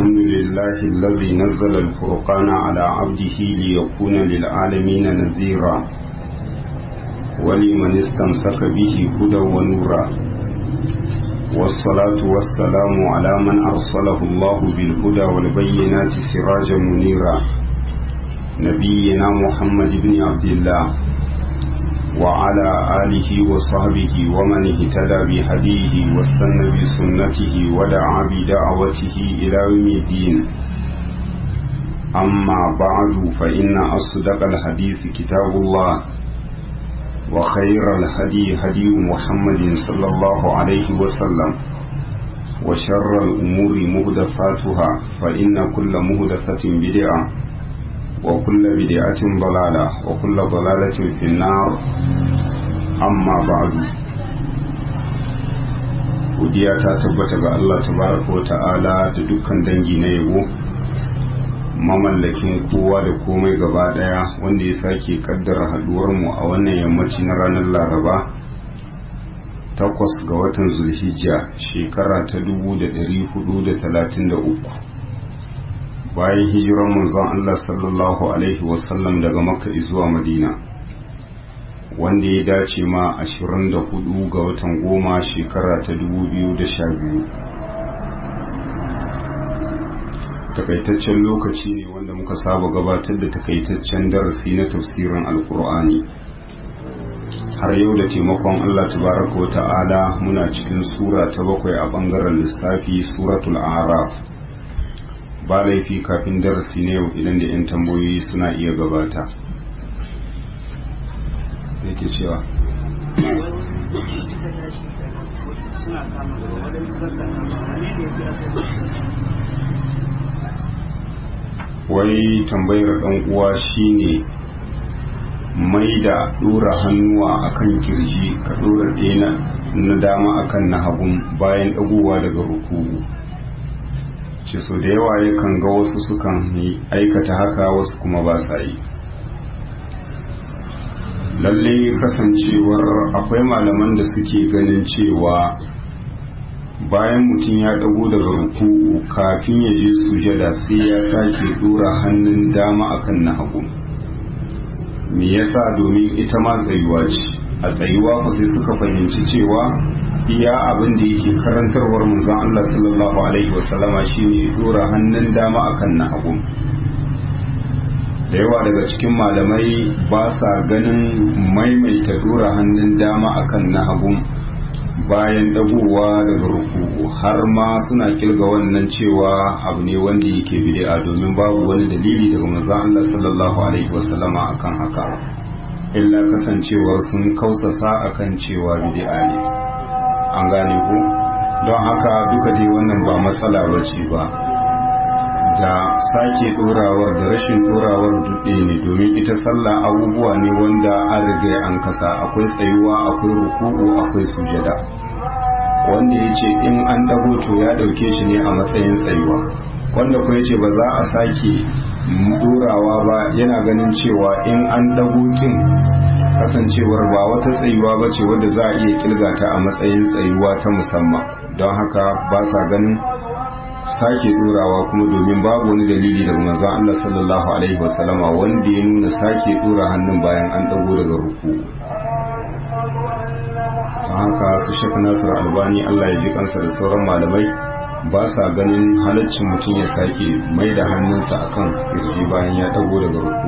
الحمد لله الذي نزل الفرقان على عبده ليكون للعالمين نذيرا ولمن استمسك به هدى ونورا والصلاة والسلام على من أرسله الله بالهدى والبينات سراجا منيرا نبينا محمد بن عبد الله وعلى آله وصحبه ومن اهتدى بهديه واستنى بسنته ودعا بدعوته إلى يوم الدين أما بعد فإن أصدق الحديث كتاب الله وخير الهدي هدي محمد صلى الله عليه وسلم وشر الأمور مهدفاتها فإن كل مهدفة بدعة وكل بدعة ضلالة وكل ضلالة في النار أما بعد godiya ta tabbata ga Allah tabaraka wa ta'ala da dukkan dangi na yabo mamallakin kowa da komai gaba daya wanda ya sake kaddara haduwar mu a wannan yammaci na ranar Laraba takwas ga watan Zulhijja shekara ta 1433 bayan hijiran manzon Allah sallallahu Alaihi wasallam daga makka zuwa madina wanda ya dace ma 24 ga watan goma shekara ta 2012 takaitaccen lokaci ne wanda muka saba gabatar da takaitaccen darasi na tafsirin alkur'ani har yau da taimakon Allah tabaraka wa ta'ala muna cikin sura ta bakwai a bangaren lissafi suratul araf ba laifi kafin darasi na yau idan da 'yan tambayoyi suna iya gabata yake cewa wai tambayar ɗan uwa shine mai da ɗora hannuwa akan kirji ka ɗora ɗaya na dama akan na hagun bayan ɗagowa daga ruku'u ce so da yawa yakan ga wasu sukan aikata haka wasu kuma ba sa yi lalle kasancewar akwai malaman da suke ganin cewa bayan mutum ya dago daga ruku'u kafin ya je sujada sai ya sake dora hannun dama akan na hagu me yasa domin ita ma tsayuwa ce a tsayuwa ku sai suka fahimci cewa iya abin da yake karantarwar manzon Allah sallallahu alaihi wasallama shine dora hannun dama akan na hagu da yawa daga cikin malamai ba sa ganin maimaita dora hannun dama akan na hagu bayan dagowa daga ruku'u har ma suna kilga wannan cewa abu ne wanda yake bid'a domin babu wani dalili daga manzon Allah sallallahu alaihi wasallama akan haka illa kasancewar sun kausasa akan cewa bid'a ne an gane ku don haka duka dai wannan ba matsala ba ce ba da sake dorawar da rashin dorawar dudde ne domin ita sallah abubuwa ne wanda an riga an kasa akwai tsayuwa akwai ruku'u akwai sujada wanda ya ce in an dago to ya dauke shi ne a matsayin tsayuwa wanda kuma ya ce ba za a sake dorawa ba yana ganin cewa in an dago kin kasancewar ba wata tsayuwa ba ce wadda za a iya kilgata a matsayin tsayuwa ta musamman don haka ba sa ganin sake dorawa kuma domin babu wani dalili daga manzon Allah sallallahu alaihi wasallama wanda ya nuna sake dora hannun bayan an dago daga ruku don haka su shaka nasir albani Allah ya ji kansa da sauran malamai ba sa ganin halaccin mutum ya sake mai da hannunsa akan kirji bayan ya dago daga ruku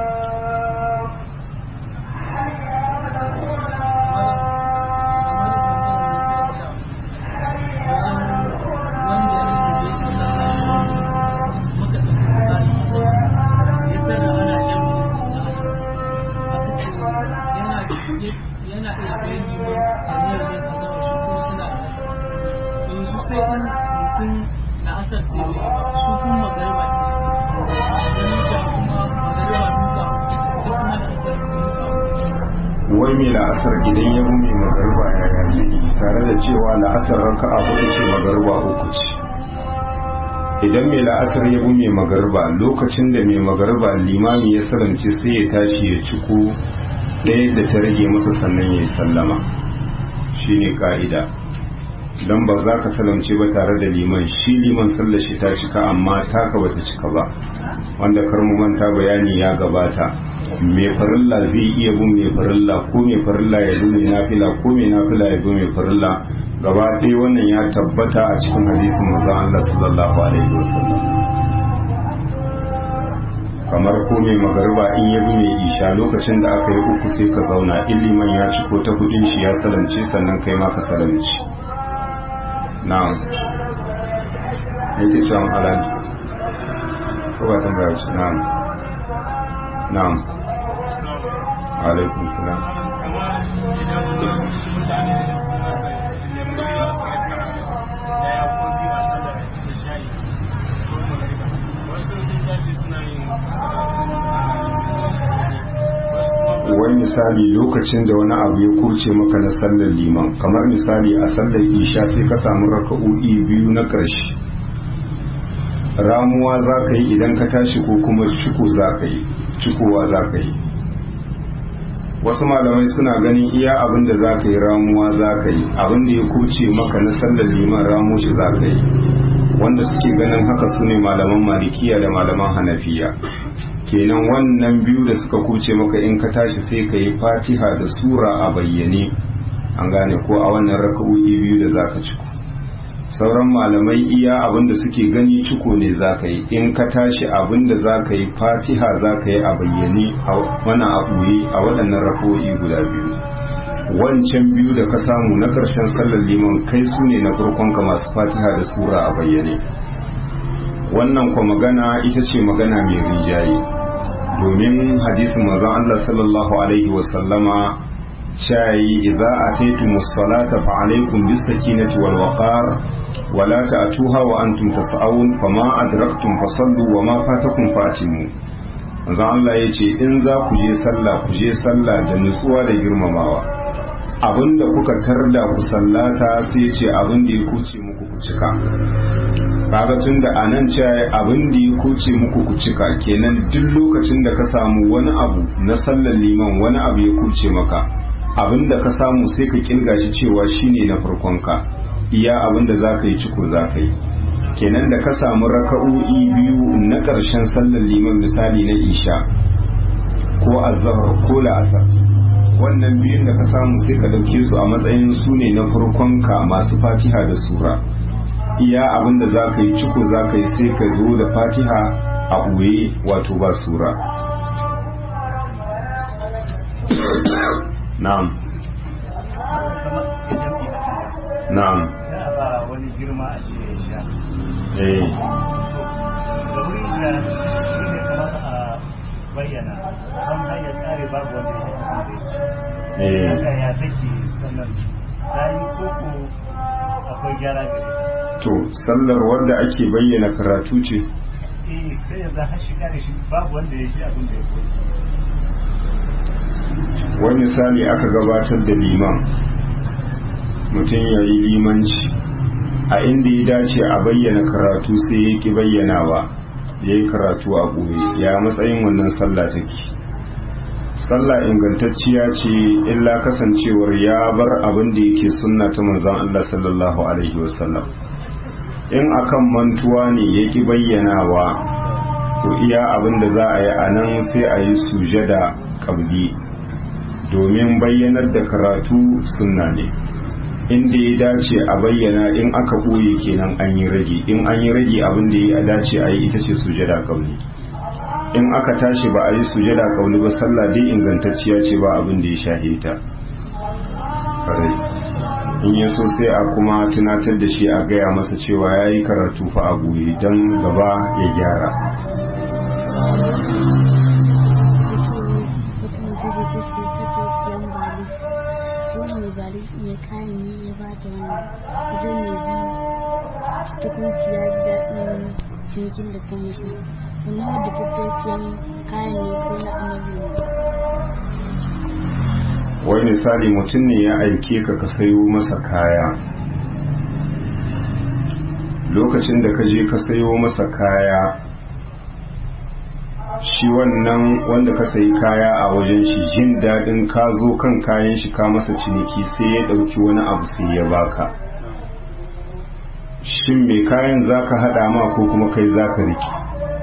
wai mai la'asar idan ya bi mai magarba ya yazi tare da cewa la'asar raka'a hudu ce magarba uku ce idan mai la'asar ya bi mai magarba lokacin da mai magarba limami ya salamce sai ya tashi ya ciko ɗaya da ta rage masa sannan ya yi sallama shine ka'ida don ba za ka salamce ba tare da liman shi liman sallar shi ta cika amma taka bata cika ba wanda karmu manta bayani ya gabata mai farilla zai iya bin mai farilla ko mai farilla ya bi mai nafila ko mai nafila ya bi mai farilla gaba ɗaya wannan ya tabbata a cikin hadisin manzon Allah sallallahu alaihi wasallam kamar ko mai magariba in ya bi mai isha lokacin da aka yi uku sai ka zauna in liman ya ci ko ta kudin shi ya salamce sannan kai ma ka salamci na'am yake cewa alaji ko ba tambaya ce na'am na'am alaikun salam wani misali lokacin da wani abu ya kurce maka na sallar liman kamar misali a sallar isha sai ka samu raka'o'i biyu na ƙarshe ramuwa za ka yi idan ka tashi ko kuma ciko za ka yi cikowa za ka yi wasu malamai suna ganin iya abin da za ka yi ramuwa za ka yi abin da ya kurce maka na sallar liman ramu shi za ka yi wanda suke ganin haka su ne malaman malikiya da malaman hanafiya kenan wannan biyu da suka kuce maka in ka tashi sai ka yi fatiha da sura a bayyane an gane ko a wannan raka'o'i biyu da zaka ciko sauran malamai iya abin da suke gani ciko ne zaka yi in ka tashi abin da zaka yi fatiha zaka yi a bayyane a wannan a ɓoye a waɗannan raka'o'i guda biyu wancan biyu da ka samu na ƙarshen sallar liman kai su ne na farkon ka masu fatiha da sura a bayyane wannan kwa magana ita ce magana mai rinjaye domin hadisin manzon Allah sallallahu alaihi wasallama shayi idza ataytum as-salata fa alaykum bis-sakinati wal waqar wa la ta'tuha wa antum tas'aun fama adraktum fasallu wa ma fatakum fatimu manzon Allah yace in za ku je sallah ku je sallah da nutsuwa da girmamawa abinda kuka tarda ku sallata sai ce abin da ya kuce muku ku cika kaga tun da a nan cewa abin da ya kuce muku ku cika kenan duk lokacin da ka samu wani abu na sallar liman wani abu ya kuce maka abin da ka samu sai ka kirga shi cewa shine na farkon ka iya abin da zaka yi ciko zaka yi kenan da ka samu raka'o'i biyu na ƙarshen sallar liman misali na isha ko azhar ko la'asar wannan biyun da ka samu sai ka dauke su a matsayin su ne na farkon ka masu fatiha da sura iya abin da za ka yi ciko za ka yi sai ka zo da fatiha a ɓoye wato ba sura na'am na'am wani girma a ce ya sha eh da wuri da shi ne kamar a bayyana san hanyar tsare babu wanda ya yi da eh ya ya take sannan ta yi koko akwai gyara gare ta to sallar wadda ake bayyana karatu ce eh sai yanzu har shiga da shi babu wanda ya shi abin da ya koyi wani misali aka gabatar da liman mutum ya yi limanci a inda ya dace a bayyana karatu sai ya ki bayyanawa ya yi karatu a ɓoye ya matsayin wannan sallah take sallah ingantacciya ce illa kasancewar ya bar abin da yake sunna ta manzon Allah sallallahu alaihi wasallam in akan mantuwa ne ya ki bayyanawa to iya abin da za a yi a nan sai a yi sujada kabli domin bayyanar da karatu sunna ne inda ya dace a bayyana in aka ɓoye kenan an yi rage in an yi rage abin da ya dace a yi ita ce sujada kauli in aka tashi ba a yi sujada kauli ba sallah dai ingantacciya ce ba abin da ya shahe ta Ƙwarai. in ya so sai a kuma tunatar da shi a gaya masa cewa ya yi karatu fa a goye don gaba ya gyara cinikin da ta mishi amma da tattaciyan kayan ne ko na annabi ne wai misali mutum ne ya aike ka ka sayo masa kaya lokacin da ka je ka sayo masa kaya shi wannan wanda ka sayi kaya a wajen shi jin daɗin ka zo kan kayan shi ka masa ciniki sai ya ɗauki wani abu sai ya baka shin mai kayan za ka haɗa ma ko kuma kai za ka riki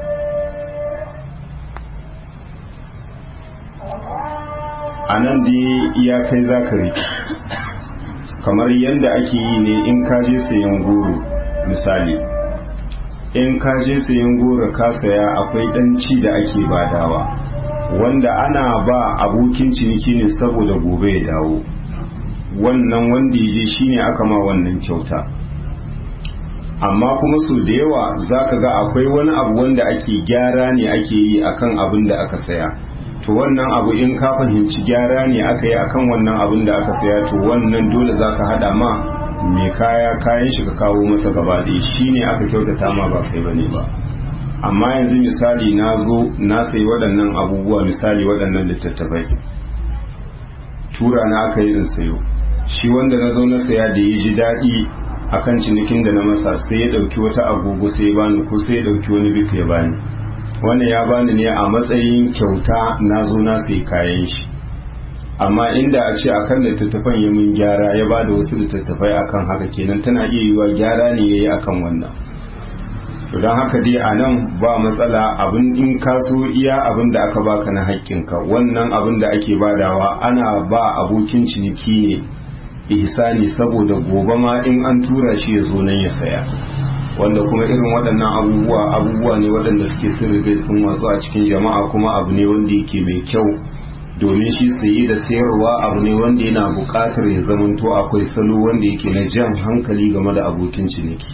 a nan dai iya kai za ka riki kamar yadda ake yi ne in ka je sayan goro misali in ka je sayan goro ka saya akwai ɗanci da ake badawa wanda ana ba abokin ciniki ne saboda gobe ya dawo wannan wanda ya je shine aka ma wannan kyauta amma kuma su da yawa za ka ga akwai wani abu wanda ake gyara ne ake yi akan abin da aka saya to wannan abu in ka fahimci gyara ne aka yi akan wannan abin da aka saya to wannan dole za ka hada ma mai kaya kayan shi ka kawo masa gaba ɗaya shi ne aka kyautata ma ba kai bane ba amma yanzu misali na zo na sayi waɗannan abubuwa misali waɗannan littattafai tura na aka yi in sayo shi wanda na zo na saya da ya ji daɗi akan cinikin da na masa sai ya ɗauki wata agogo sai ya bani ko sai ya ɗauki wani bik ya bani wannan ya bani ne a matsayin kyauta na zo na sai kayan shi amma inda a ce akan littattafan ya mun gyara ya bada wasu littattafai akan haka kenan tana iya yiwa gyara ne yayi akan wannan to don haka dai a nan ba matsala abin in ka so iya abin da aka baka na haƙƙinka wannan abin da ake badawa ana ba abokin ciniki ne ihsani saboda gobe ma in an tura shi ya zo nan ya saya wanda kuma irin waɗannan abubuwa abubuwa ne waɗanda suke sun riga sun watsu a cikin jama'a kuma abu ne wanda yake mai kyau domin shi saye da sayarwa abu ne wanda yana buƙatar ya zamanto akwai salo wanda yake na jan hankali game da abokin ciniki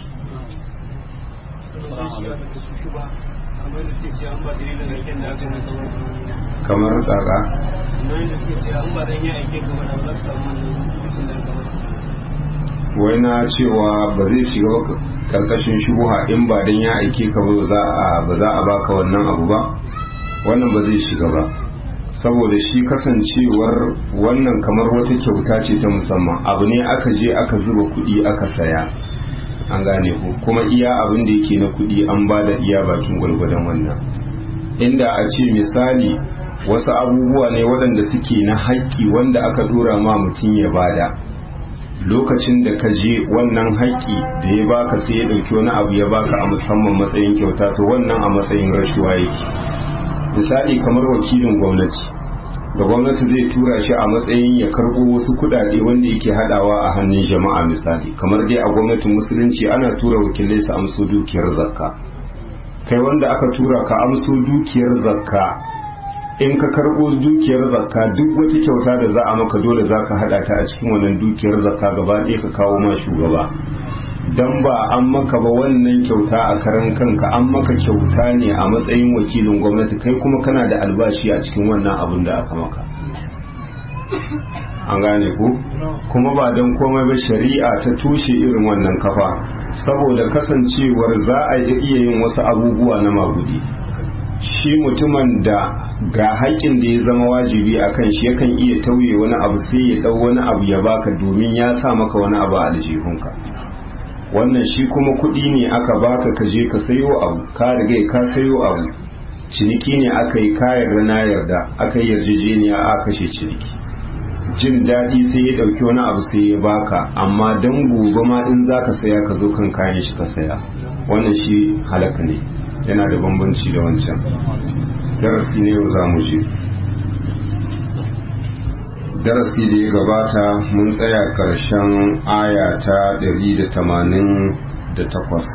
kamar tsaka wai na cewa ba zai shiga karkashin shubuha in ba dan ya aike ka ba za a ba za a baka wannan abu ba wannan ba zai shiga ba saboda shi kasancewar wannan kamar wata kyauta ce ta musamman abu ne aka je aka zuba kuɗi aka saya an gane ku kuma iya abin da yake na kuɗi an ba da iya bakin gwalgwadon wannan inda a ce misali wasu abubuwa ne waɗanda suke na haƙƙi wanda aka dora ma mutum ya bada lokacin da ka je wannan haƙƙi da ya baka sai ya ɗauki wani abu ya baka a musamman matsayin kyauta to wannan a matsayin rashuwa yake misali kamar wakilin gwamnati da gwamnati zai tura shi a matsayin ya karɓo wasu kuɗaɗe wanda yake haɗawa a hannun jama'a misali kamar dai a gwamnatin musulunci ana tura wakilai su amso dukiyar zakka kai wanda aka tura ka amso dukiyar zakka in ka karɓo dukiyar zakka duk wata kyauta da za a maka dole za ka haɗa ta a cikin wannan dukiyar zakka gaba ɗaya ka kawo ma shugaba dan ba an maka ba wannan kyauta a karan kanka an maka kyauta ne a matsayin wakilin gwamnati kai kuma kana da albashi a cikin wannan abin da aka maka an gane ku kuma ba don komai ba shari'a ta tushe irin wannan kafa saboda kasancewar za a iya yin wasu abubuwa na magudi shi mutumin da ga haƙƙin da ya zama wajibi a kan shi yakan iya tauye wani abu sai ya ɗau wani abu ya baka domin ya sa maka wani abu a aljihunka wannan shi kuma kuɗi ne aka baka ka je ka sayo abu ka riga ka sayo abu ciniki ne aka yi kayan rana yarda aka yi yarjejeniya a kashe ciniki jin daɗi sai ya ɗauki wani abu sai ya baka amma don gobe ma in za ka saya ka zo kan kayan shi ka saya wannan shi halaka ne yana da bambanci da wancan darasi ne yau za mu je darasi da ya gabata mun tsaya ƙarshen aya ta 188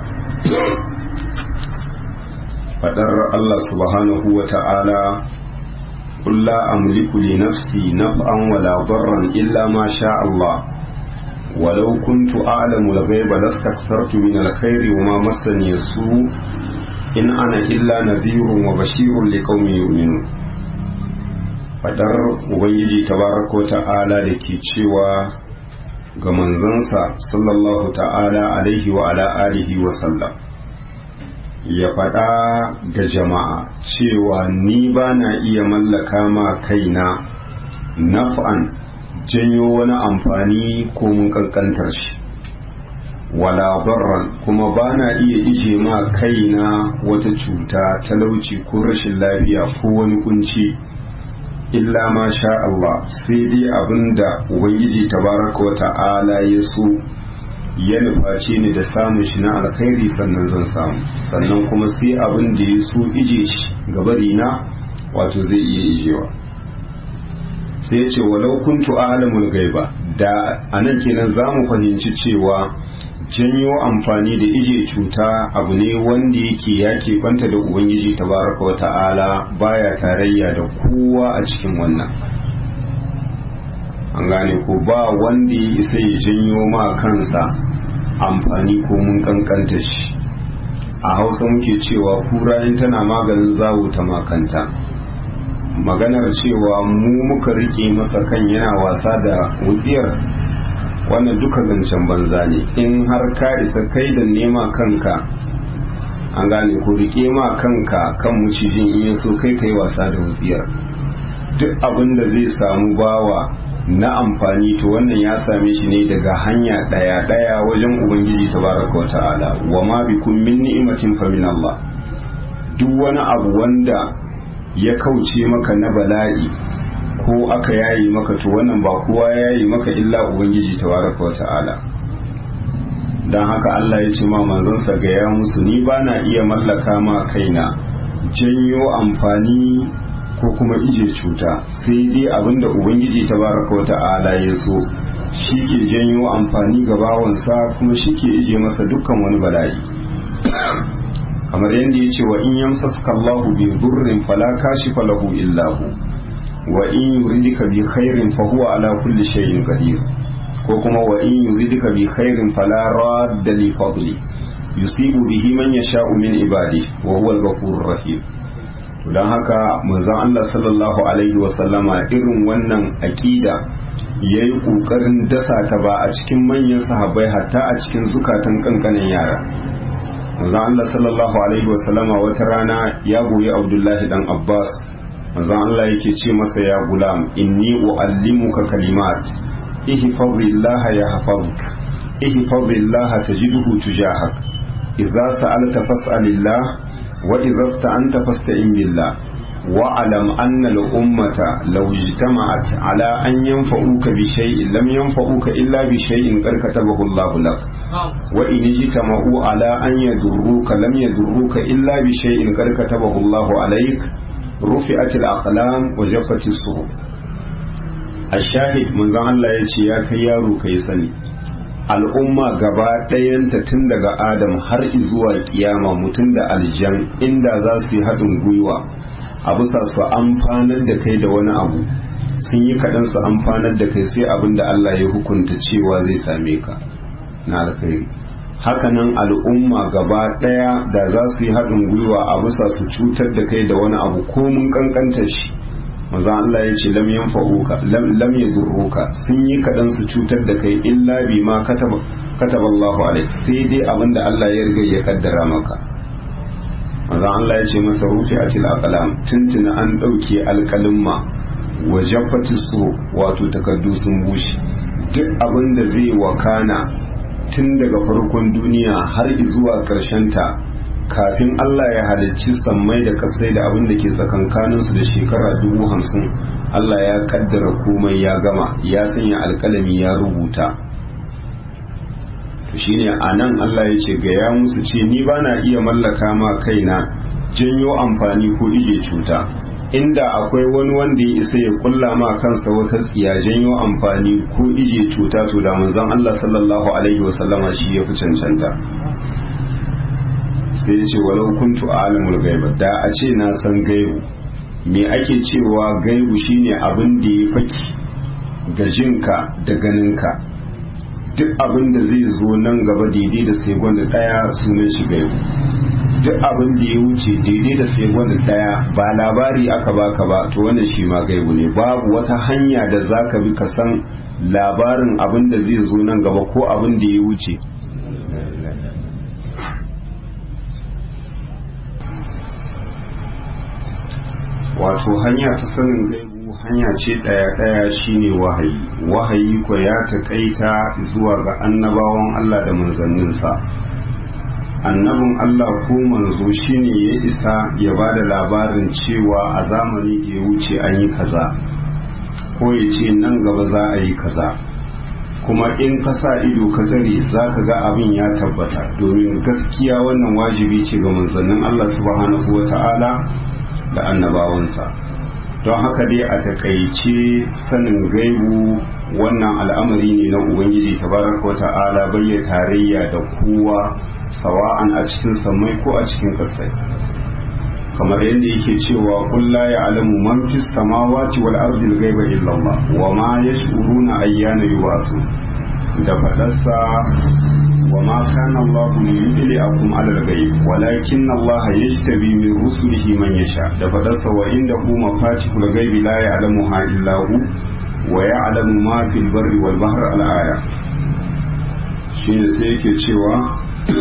faɗar Allah subhanahu wa ta'ala قل لا أملك لنفسي نفعا ولا ضرا إلا ما شاء الله ولو كنت أعلم الغيب لاستكثرت من الخير وما مسني السوء إن أنا إلا نذير وبشير لقوم يؤمنون fadar ubangiji tabaraka ta'ala da ke cewa ga manzansa sallallahu ta'ala alaihi wa ala alihi wa sallam ya faɗa ga jama'a cewa ni ba na iya mallaka ma kaina naf'an janyo wani amfani ko mun kankantar shi wala barran kuma ba na iya ije ma kaina wata cuta talauci ko rashin lafiya ko wani kunci illa ma sha Allah sai dai abinda ubangiji tabaraka wa ta'ala ya so ya nufaci ni da samun shi na alkhairi sannan zan samu sannan kuma sai abin da ya so ije shi gabari na wato zai iya ijewa sai ya ce walau kuntu alamul gaiba da anan kenan za mu fahimci cewa janyo amfani da ije cuta abu ne wanda yake ya banta da ubangiji tabaraka wa ta'ala baya tarayya da kowa a cikin wannan an gane ko ba wanda ya isa ya janyo ma kansa amfani ko mun kankanta shi a hausa muke cewa kura in tana maganin zawo ta makanta maganar cewa mu muka rike masa kan yana wasa da wutsiyar wannan duka zancen banza ne in har ka isa kai da nema kanka an gane ko rike ma kanka kan mucijin in so kai kai wasa da wutsiyar duk abin da zai samu bawa na amfani to wannan ya same shi ne daga hanya daya daya wajen ubangiji tabaraka wata'ala wa ma bikum min ni'matin fa min Allah duk wani abu wanda ya kauce maka na bala'i ko aka yayi maka to wannan ba kowa yayi maka illa ubangiji tabaraka wata'ala dan haka Allah ya ce ma manzonsa ga ya musu ni bana iya mallaka ma kaina janyo amfani ko kuma ije cuta sai dai abinda ubangiji tabaraka wa ta'ala ya so shi ke janyo amfani ga bawansa kuma shi ke ije masa dukkan wani bala'i kamar yadda ya ce wa in yamsaska Allahu bi durrin fala kashifa lahu illa hu wa in yuridika bi khairin fa huwa ala kulli shay'in qadir ko kuma wa in yuridika bi khairin fala radda li fadli yusibu bihi man yasha'u min ibadi wa huwa al-ghafurur rahim don haka manzon Allah sallallahu alaihi wasallama irin wannan aƙida ya yi ƙoƙarin dasa ta ba a cikin manyan sahabbai hatta a cikin zukatan kankanin yara manzon Allah sallallahu alaihi wasallama wata rana ya goyi Abdullahi dan Abbas manzon Allah yake ce masa ya gulam inni uallimuka kalimat ihfazillah yahfazuk ihfazillah tajidhu tujahak idza sa'alta fas'alillah وإذا استعنت فاستعن بالله واعلم أن الأمة لو اجتمعت على أن ينفعوك بشيء لم ينفعوك إلا بشيء قد كتبه الله لك وإن اجتمعوا على أن يضروك لم يضروك إلا بشيء قد كتبه الله عليك رفعت الأقلام وجفت الصحف الشاهد من ذا الله يجي يا كيارو كيسني al'umma gaba ɗayanta tun daga adam har zuwa kiyama mutum da aljan inda za su yi haɗin gwiwa a bisa su amfanar da kai da wani abu sun yi kaɗan su amfanar da kai sai abin da Allah ya hukunta cewa zai same ka na alkhairi hakanan al'umma gaba ɗaya da za su yi haɗin gwiwa a bisa su cutar da kai da wani abu ko mun kankanta shi maza Allah ya ce lam yanfa'uka lam yadurruka sun yi kaɗan su cutar da kai illa bi ma kataba Allahu alaik sai dai abinda Allah ya riga ya kaddara maka maza Allah ya ce masa rufi a til aqlam tuntuna an ɗauke alƙalimma wa jaffati su wato takardu sun bushe duk abin da zai wakana tun daga farkon duniya har zuwa ƙarshen ta kafin Allah ya halicci sammai da kasai da abin da ke tsakankaninsu da shekara dubu hamsin Allah ya kaddara komai ya gama ya sanya alkalami ya rubuta to shine a nan Allah ya ce ga ya musu ce ni ba na iya mallaka ma kaina janyo amfani ko ije cuta inda akwai wani wanda ya isa ya kulla ma kansa wata tsiya janyo amfani ko ije cuta to da manzon Allah sallallahu alaihi wasallama shi ya fi cancanta sai ce walau kuntu alimul gaiba da a ce na san gaibu me ake cewa gaibu shine abin da ya faki ga jinka da ganinka duk abin da zai zo nan gaba daidai da sai gwanda daya sunan shi gaibu duk abin da ya wuce daidai da sai gwanda daya ba labari aka baka ba to wannan shi ma gaibu ne babu wata hanya da zaka bi ka san labarin abin da zai zo nan gaba ko abin da ya wuce wato hanya ta sanin gaibu hanya ce ɗaya ɗaya shine wahayi wahayi ko ya taƙaita zuwa ga annabawan Allah da manzanninsa annabin Allah ko manzo shine ya isa ya ba da labarin cewa a zamani da ya wuce an yi kaza ko ya ce nan gaba za a yi kaza kuma in ka sa ido ka tsare za ka ga abin ya tabbata domin gaskiya wannan wajibi ce ga manzannin Allah subhanahu wa ta'ala da annabawansa don haka dai a takaice sanin gaibu wannan al'amari ne na ubangiji tabaraka wa ta'ala bayya tarayya da kowa sawa'an a cikin samai ko a cikin ƙasai kamar yadda yake cewa qul la ya'lamu man fis samawati wal ardi al-ghaiba illa Allah wa ma yash'uruna ayyana yub'asu da fadarsa wa ma kana Allah liyudli'akum 'ala al-ghaib walakin Allah yajtabi min rusulihi man yasha da fadarsa wa indahu mafatihul ghaibi la ya'lamuha illa hu wa ya'lamu ma fil barri wal bahri al-aya shine sai yake cewa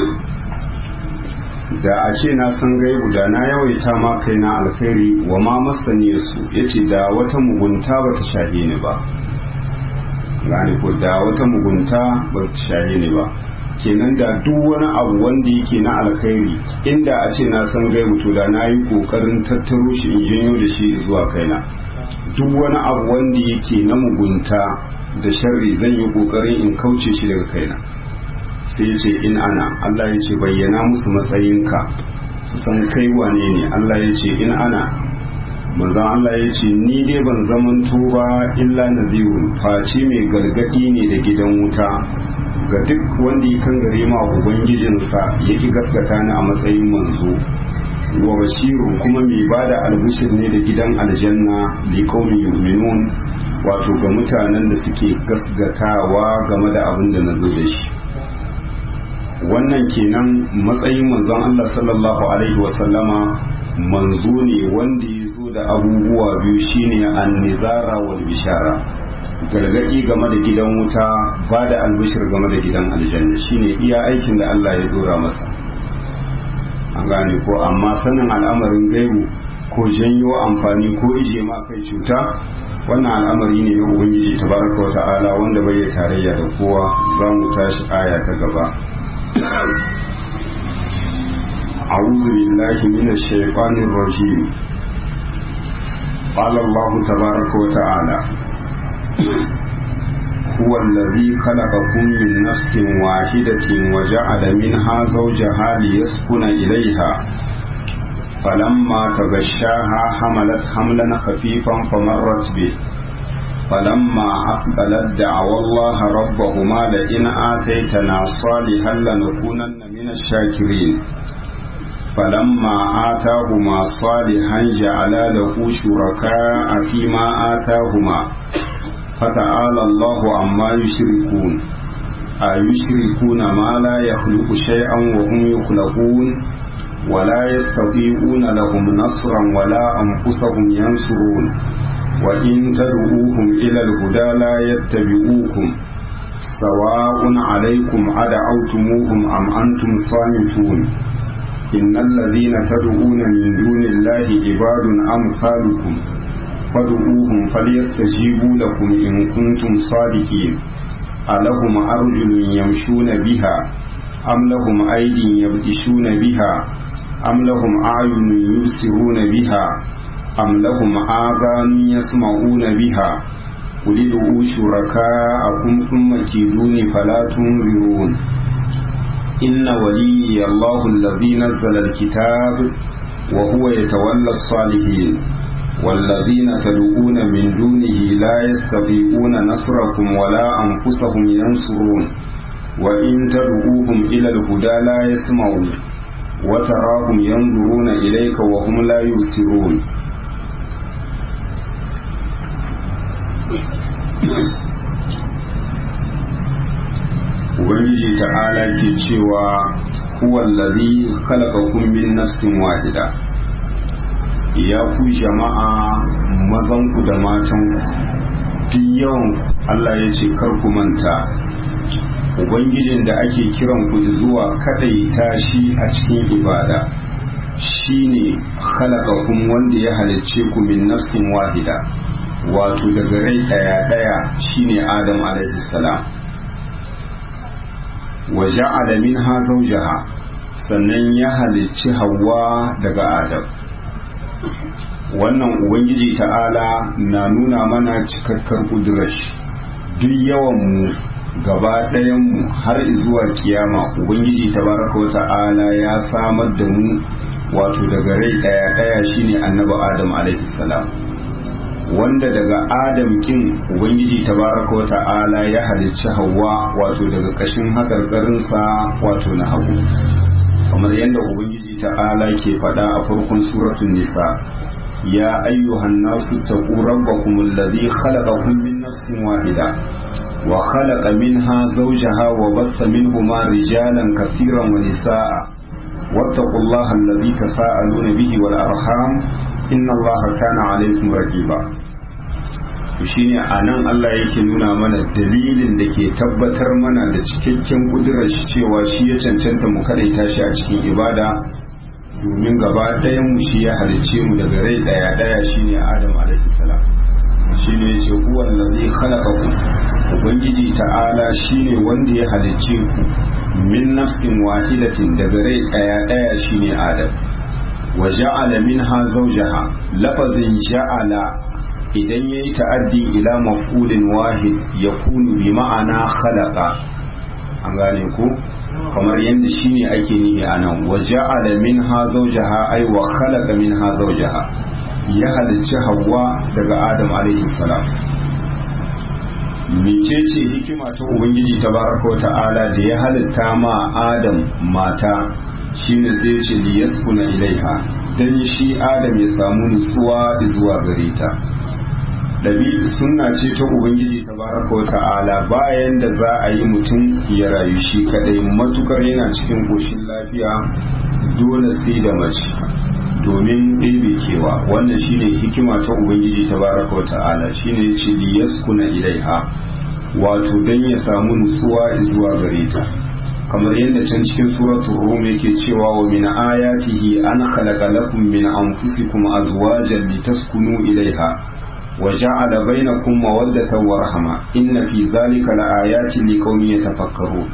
da a ce na san gaibu da na yawaita ma kaina alkhairi wa ma masani su yace da wata mugunta ba ta shahe ni ba gane ko da wata mugunta ba ta shahe ni ba kenan da duk wani abu wanda yake na alkhairi inda a ce na san gaibu to da na yi kokarin tattaro shi in janyo da shi zuwa kaina duk wani abu wanda yake na mugunta da sharri zan yi kokarin in kauce shi daga kaina sai ce in ana Allah ya ce bayyana musu matsayinka su san kai wane ne Allah ya ce in ana manzan Allah ya ce ni dai ban zamanto ba illa nazirun face mai gargadi ne da gidan wuta ga duk wanda ya kan gare ma ubangijinsa yake gaskata ni a matsayin manzo wa bashirun kuma mai bada albishir ne da gidan aljanna li qaumin yu'minun wato ga mutanen da suke gaskatawa game da abin da nazo da shi wannan kenan matsayin manzon Allah sallallahu alaihi wasallama manzo ne wanda ya zo da abubuwa biyu shine an-nizara wal bishara gargadi game da gidan wuta ba da albishir game da gidan aljanna shine iya aikin da Allah ya dora masa an gane ko amma sanin al'amarin gaibu ko janyo amfani ko ije ma kai cuta wannan al'amari ne na ubangiji tabaraka wa ta'ala wanda bai tarayya da kowa za mu tashi aya ta gaba أعوذ بالله من الشيطان الرجيم قال الله تبارك وتعالى هو الذي خلقكم من نفس واحدة وجعل منها زوجها ليسكن إليها فلما تغشاها حملت حملا خفيفا فمرت به فلما أقبلت دعوا الله ربهما لئن آتيتنا صالحا لنكونن من الشاكرين فلما آتاهما صالحا جعلا له شركاء فيما آتاهما فتعالى الله عما يشركون أيشركون ما لا يخلق شيئا وهم يخلقون ولا يستطيعون لهم نصرا ولا أنفسهم ينصرون وإن تدعوهم إلى الهدى لا يتبعوكم سواء عليكم أدعوتموهم أم أنتم صامتون إن الذين تدعون من دون الله عباد أمثالكم فادعوهم فليستجيبوا لكم إن كنتم صادقين ألهم أرجل يمشون بها أم لهم أيدي يبطشون بها أم لهم أعين يبصرون بها أم لهم آذان يسمعون بها قل ادعوا شركاءكم ثم كيدوني فلا تنظرون إن وليي الله الذي نزل الكتاب وهو يتولى الصالحين والذين تدعون من دونه لا يستطيعون نصركم ولا أنفسهم ينصرون وإن تدعوهم إلى الهدى لا يسمعون وتراهم ينظرون إليك وهم لا يبصرون ubangiji ta'ala ke cewa huwallazi khalaqakum min nafsin wahida ya ku jama'a mazanku da matanku duk yawan Allah ya ce kar ku manta ubangijin da ake kiran ku zuwa kadaita shi a cikin ibada shine khalaqakum wanda ya halicce ku min nafsin wahida wato daga rai daya daya shine Adam alaihi salam wa ja'ala minha zawjaha sannan ya halicci Hawwa daga Adam wannan ubangiji ta'ala na nuna mana cikakkar kudurar duk yawan mu gaba ɗayanmu har zuwa kiyama ubangiji tabaraka wa ta'ala ya samar da mu wato daga rai ɗaya ɗaya shine annabi adam alaihi salam wanda daga adam kin ubangiji tabaraka wa ta'ala ya halicci hawa wato daga kashin hakarkarinsa wato na hagu kamar yadda ubangiji ta'ala ke faɗa a farkon suratul nisa ya ayyuhan nasu taqu rabbakum alladhi khalaqakum min nafsin wahida wa khalaqa minha zawjaha wa batha minhuma rijalan kathiran wa nisaa wattaqullaha alladhi tasaaluna bihi wal arham inna allaha kana alaykum raqiba shine a nan Allah yake nuna mana dalilin da ke tabbatar mana da cikakken kudurar shi cewa shi ya cancanta mu kadaita shi a cikin ibada domin gaba ɗayan mu shi ya halicce mu daga rai ɗaya ɗaya shine Adam alaihi salam shine yace huwa allazi khalaqakum ubangiji ta'ala shine wanda ya halicce ku min nafsin wahidatin daga rai ɗaya ɗaya shine Adam wa ja'ala minha zawjaha lafazin ja'ala idan ya yi ta'addi ila maf'ulin wahid ya kunu bi ma'ana khalaqa an gane ku kamar yadda shi ne ake nihi a nan wa ja'ala minha zawjaha ay wa khalaqa minha zawjaha ya halicci hawa daga adam alaihi salam mecece hikima ta ubangiji tabaraka wa ta'ala da ya halitta ma adam mata shine sai ya ce liyaskuna ilaiha dan shi adam ya samu nutsuwa zuwa gare ta ɗabi sunna ce ta ubangiji tabaraka wa ta'ala bayan da za a yi mutum ya rayu shi kadai matukar yana cikin koshin lafiya dole sai da mace domin ɗebe kewa wannan shine hikima ta ubangiji tabaraka wa ta'ala shine ce li yaskuna ilaiha wato dan ya samu nutsuwa zuwa gare ta kamar yadda can cikin suratul rum yake cewa wa min ayatihi an khalaqa lakum min anfusikum azwajan litaskunu ilaiha وجعل بينكم مودة ورحمة إن في ذلك لآيات لقوم يتفكرون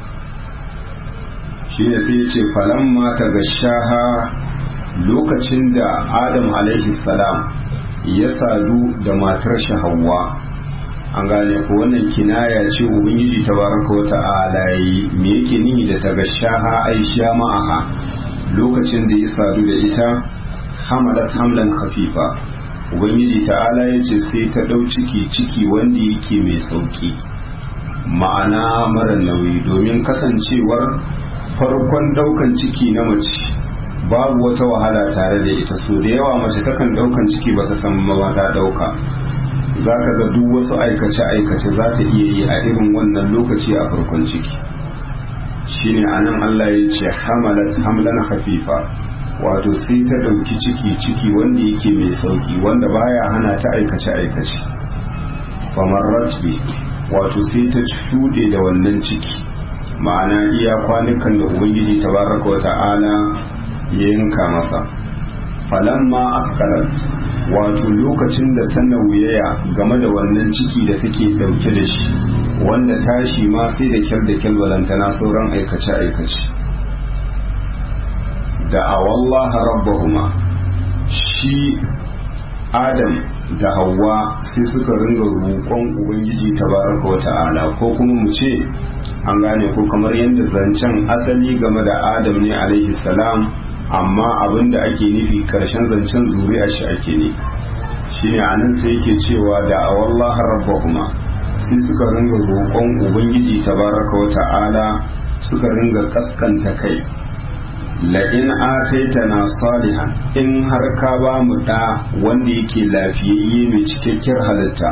shine sai ce falamma ta gashaha lokacin da adam alaihi salam ya sadu da matar shi hawa an gane ko wannan kinaya ce ubangiji tabaraka wa ta'ala yi me yake nihi da ta gashaha aisha ma'aha lokacin da ya sadu da ita hamalat hamlan khafifa ubangiji ta'ala ya ce sai ta ɗau ciki ciki wanda yake mai sauki ma'ana mara nauyi domin kasancewar farkon ɗaukan ciki na mace babu wata wahala tare da ita so da yawa mace takan ɗaukan ciki ba ta san ma ta ɗauka za ka ga duk wasu aikace-aikace za ta iya yi a irin wannan lokaci a farkon ciki shine anan Allah ya ce hamalat hamlan hafifa wato sai ta ɗauki ciki ciki wanda yake mai sauki wanda baya hana ta aikace aikace famarrat bi wato sai ta shuɗe da wannan ciki ma'ana iya kwanukan da ubangiji tabaraka wa ta'ala ya yanka masa falamma akalat wato lokacin da ta nauyaya game da wannan ciki da take ɗauke da shi wanda tashi ma sai da kyar da kyar balantana sauran aikace aikace da awallaha rabbahuma shi adam da hawa sai suka ringa roƙon ubangiji tabaraka wata'ala ko kuma mu ce an gane ko kamar yadda zancen asali game da adam ne alaihi salam amma abinda ake nufi karshen zancen zuri'a shi ake ne shine anan sai yake cewa da awallaha rabbahuma sai suka ringa roƙon ubangiji tabaraka wata'ala suka ringa kaskanta kai la'in ataitana salihan in har ka ba mu da wanda yake lafiyayye mai cikakkiyar halitta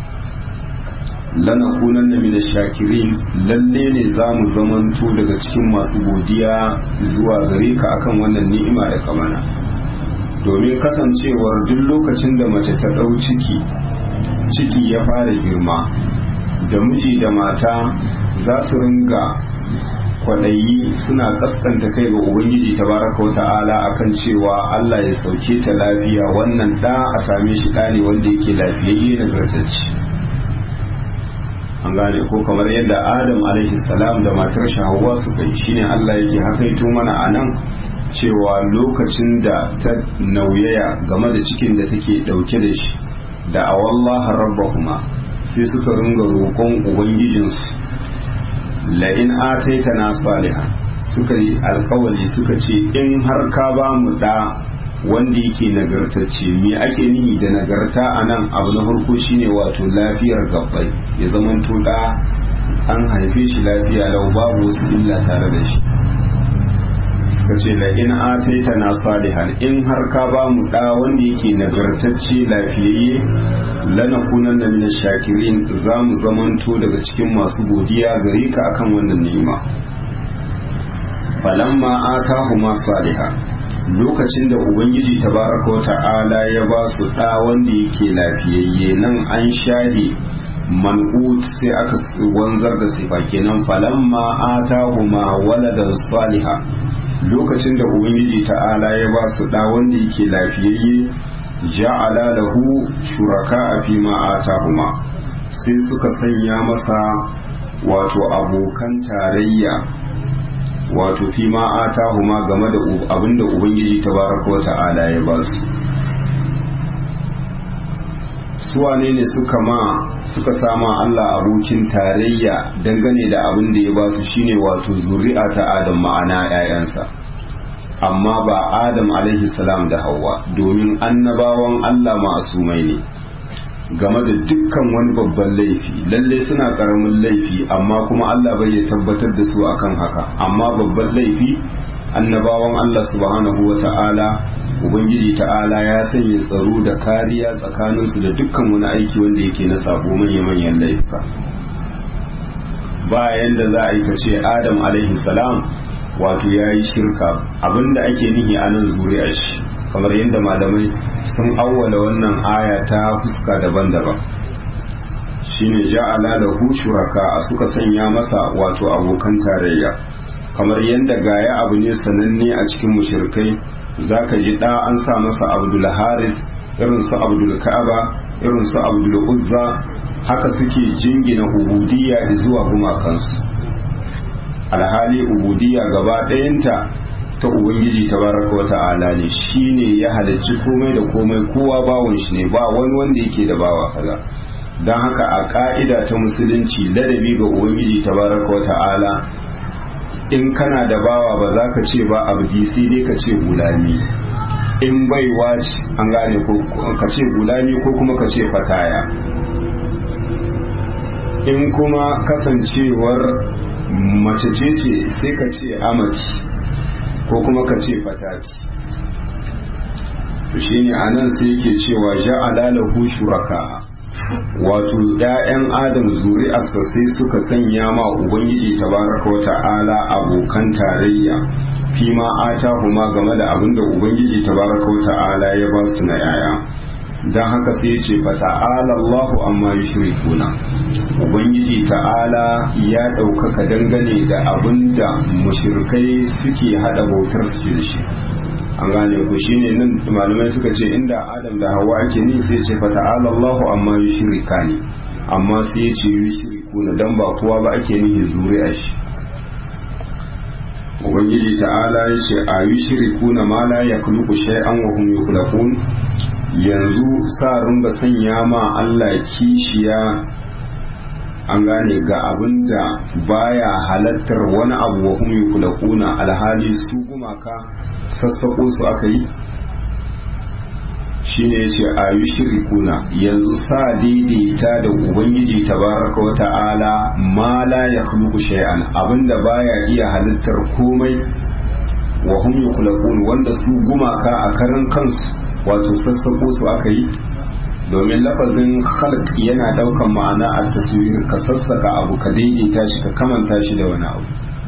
lana kunan na mina shakirin lalle ne za mu zamanto daga cikin masu godiya zuwa gare ka akan wannan ni'ima da kamana domin kasancewar duk lokacin da mace ta ɗau ciki ciki ya fara girma da miji da mata za su ringa kwaɗayi suna kaskanta kai ga ubangiji tabaraka wa ta'ala akan cewa Allah ya sauke ta lafiya wannan ɗa a same shi ɗa ne wanda yake lafiyayye na gartacci an gane ko kamar yadda adam alaihi salam da matar shi Hawwa suka yi shine Allah yake hakaito mana a nan cewa lokacin da ta nauyaya game da cikin da take ɗauke da shi da awallaha rabbahuma sai suka ringa roƙon ubangijinsu la'in ataitana salihan suka yi alkawali suka ce in har ka ba mu da wanda yake nagartacce me ake nihi da nagarta a nan abu na farko shine wato lafiyar gabbai ya zama da an haife shi lafiya lau babu wasu illa tare da shi suka ce la in ataita na salihan in har ka ba mu da wanda yake nagartacce lafiyayye lanakunan na min shakirin za mu zamanto daga cikin masu godiya gare ka akan wannan ni'ima falamma atahuma salihan lokacin da ubangiji tabaraka wa ta'ala ya ba su da wanda yake lafiyayye nan an share man'ut sai aka wanzar da sifa kenan falamma atahuma waladan saliha lokacin da ubangiji ta'ala ya ba su da wanda yake lafiyayye ja'ala lahu shuraka fi ma atahuma sai suka sanya masa wato abokan tarayya wato fi ma atahuma game da abinda ubangiji tabaraka wa ta'ala ya ba su suwane ne suka ma suka sama Allah abokin tarayya dangane da abin da ya ba su shine wato zuri'a ta Adam ma'ana 'ya'yansa amma ba Adam alaihi salam da Hawwa domin annabawan Allah ma'asumai ne game da dukkan wani babban laifi lalle suna karamin laifi amma kuma Allah bai ya tabbatar da su akan haka amma babban laifi annabawan Allah subhanahu wa ta'ala ubangiji ta'ala ya sanya tsaro da kariya tsakaninsu da dukkan wani aiki wanda yake na sabo manya-manyan laifuka bayan da za a yi kace adam alaihi salam wato ya yi shirka abinda ake nihi a nan zuri'a shi kamar yadda malamai sun awwala wannan aya ta fuska daban-daban shine ja'ala lahu shuraka suka sanya masa wato abokan tarayya kamar yadda gaya abu ne sananne a cikin mushrikai zaka ji da an sa masa abdul haris irin su abdul ka'aba irin su abdul uzza haka suke jingina ubudiyya zuwa gumakansu alhali ubudiyya gaba ɗayanta ta ubangiji tabaraka wa ta'ala ne shine ya halarci komai da komai kowa bawon shi ne ba wani wanda yake da bawa kaza don haka a ka'ida ta musulunci ladabi ga ubangiji tabaraka wa ta'ala in kana da bawa ba za ka ce ba abdi sai dai ka ce gulami in baiwa ce an gane ko ka ce gulami ko kuma ka ce fataya in kuma kasancewar mace ce ce sai ka ce amati ko kuma ka ce fataki to shine anan sai yake cewa ja'ala lahu shuraka wato ‘ya'yan adam zuri'arsa sai suka sanya ma ubangiji tabaraka wa ta'ala abokan tarayya fi ma ata kuma game da abin da ubangiji tabaraka wa ta'ala ya ba su na ‘ya'ya don haka sai ce fa ta'ala Allahu amma yushrikuna ubangiji ta'ala ya ɗaukaka dangane da abin da mushrikai suke haɗa bautar su da shi an gane ku shine nan malamai suka ce inda adam da hawa ake ni sai ce fata'ala Allahu amma yushrika ne amma sai ya ce yushrikuna dan ba kowa ba ake nihi zuri'a shi ubangiji ta'ala ya ce a yushrikuna ma la yakhluqu shay'an wa hum yukhlaqun yanzu sa ringa sanya ma Allah kishiya an gane ga abin da baya halattar wani abu wa hum yukulakuna alhali su gumaka sassako su aka yi shine yace ayu shirikuna yanzu sa daidaita da ubangiji tabaraka wa ta'ala ma la yakhluqu shay'an abinda baya iya halittar komai wa hum yukulakun wanda su gumaka a karan kansu wato sassako su aka yi domin lafazin khalq yana daukan ma'ana a taswir ka sassaka abu ka daidaita shi ka kamanta shi da wani abu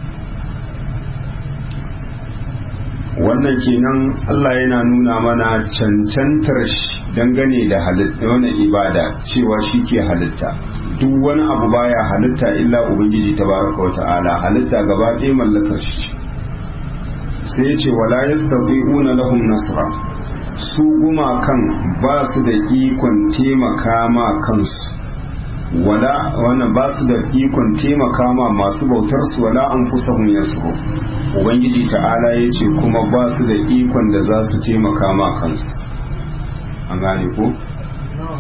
wannan kenan Allah yana nuna mana cancantar shi dangane da halitta wani ibada cewa shi ke halitta duk wani abu baya halitta illa ubangiji tabaraka wa ta'ala halitta gaba ɗaya mallakar shi sai ya ce wala yastabi'una lahum nasra su gumakan ba su da ikon taimaka ma kansu wala wannan ba su da ikon taimaka ma masu bautar su wala an kusa hun yasu ubangiji ta'ala ya ce kuma ba su da ikon da za su taimaka ma kansu an gane ko